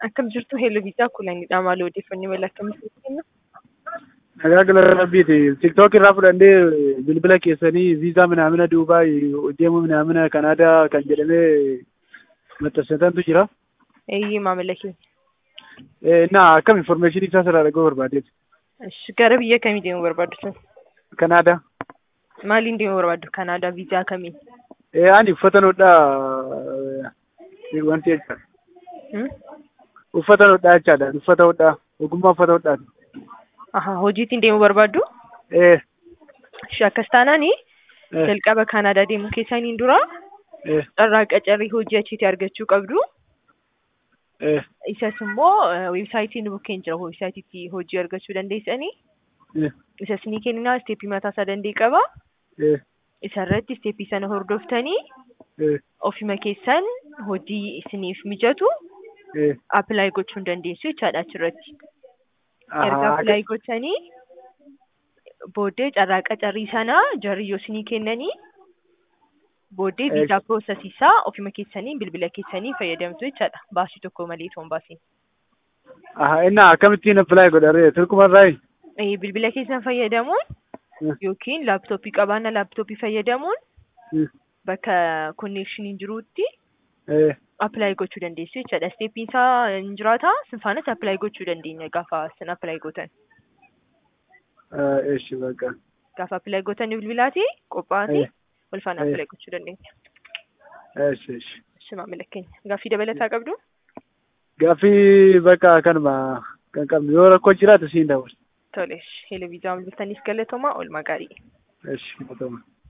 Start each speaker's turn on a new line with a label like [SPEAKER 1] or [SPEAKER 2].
[SPEAKER 1] Akkam jirtu Heeloo Viisaa Kulanidha. Maal odeeffannoo mala akkamitti kenna?
[SPEAKER 2] Tajaajila rabbiiti. Tiktook irraa fudhannee bilbila keessanii viizaa minaamina Duubaay deemuu minaamina Kanaadaa kan jedhamee maxxansitantu jira.
[SPEAKER 1] Eeyyee maamila keenya.
[SPEAKER 2] Na akkam information isaa sirraa dhaga'uu barbaadeeti.
[SPEAKER 1] Ishi gara biyya kamii deemuu barbaaddu sun?
[SPEAKER 2] Kanaadaa.
[SPEAKER 1] Maaliin deemuu barbaaddu Kanaadaa viizaa kamiin?
[SPEAKER 2] Ani uffata hodhaa wanti jecha. Uffata hodhaa jechaadha. Uffata hodhaa. Ogummaa uffata hodhaati.
[SPEAKER 1] Aha hojiitiin deemuu barbaaddu?
[SPEAKER 2] Eh.
[SPEAKER 1] Ishi akkas taanaani jalqaba Kanaadaa deemuu keessaniin dura
[SPEAKER 2] Eh.
[SPEAKER 1] carraa qacarrii hojii achiitii argachuu qabdu.
[SPEAKER 2] Eh.
[SPEAKER 1] Isas immoo weebsaayitiin bukkeen jira weebsaayitiitti hojii argachuu dandeessanii.
[SPEAKER 2] Eh.
[SPEAKER 1] Isas ni kennina isteeppii mataa isaa danda'e qaba.
[SPEAKER 2] Eh.
[SPEAKER 1] Isarratti isteeppii sana hordoftanii
[SPEAKER 2] Eh.
[SPEAKER 1] ofima keessan hojii isiniif mijatu
[SPEAKER 2] Eh.
[SPEAKER 1] appilaayi gochuu dandeessu jechaadha achirratti. Erga
[SPEAKER 2] Ahaa.
[SPEAKER 1] appilaayi gochanii booddee carraa qacarrii sana jarri yoo isinii kennanii booddee
[SPEAKER 2] Eh.
[SPEAKER 1] viizaa piroosesiisaa ofima keessanii bilbila keessanii fayyadamtu jechaadha. Baasii tokko malee osoo hin baasiin.
[SPEAKER 2] Ahaa. Inni akkamittiin apply godharee turkumarraayi?
[SPEAKER 1] Eh, Bilbila keessan fayyadamuun
[SPEAKER 2] Eh.
[SPEAKER 1] yookiin laaptooppii qabaanna laaptooppii fayyadamuun
[SPEAKER 2] Eh.
[SPEAKER 1] bakka konneekshiniin jirutti
[SPEAKER 2] Eh.
[SPEAKER 1] appilaayi gochuu dandeessu jechaadha. Isteeppiin isaa hin jiraata. Sin faanas appilaayi gochuu dandeenya gaafa sin appilaayi gootan.
[SPEAKER 2] Eh. Eshi bakka.
[SPEAKER 1] Gaafa appilaayi gootan bilbilaati qophaa'anii
[SPEAKER 2] Eh.
[SPEAKER 1] wal faana
[SPEAKER 2] Eh.
[SPEAKER 1] appilaayi gochuu dandeenya.
[SPEAKER 2] Eshi eshi.
[SPEAKER 1] Ishi maamila keenya. Gaaffii dabalataa qabdu?
[SPEAKER 2] Gaaffii bakka kanuma kan qabnu yoo rakkoo jiraate siin dabarsa.
[SPEAKER 1] Tole. Televiizyaa bilbiltaniif galatooma oolmaa gaarii.
[SPEAKER 2] Eshi. Galatooma.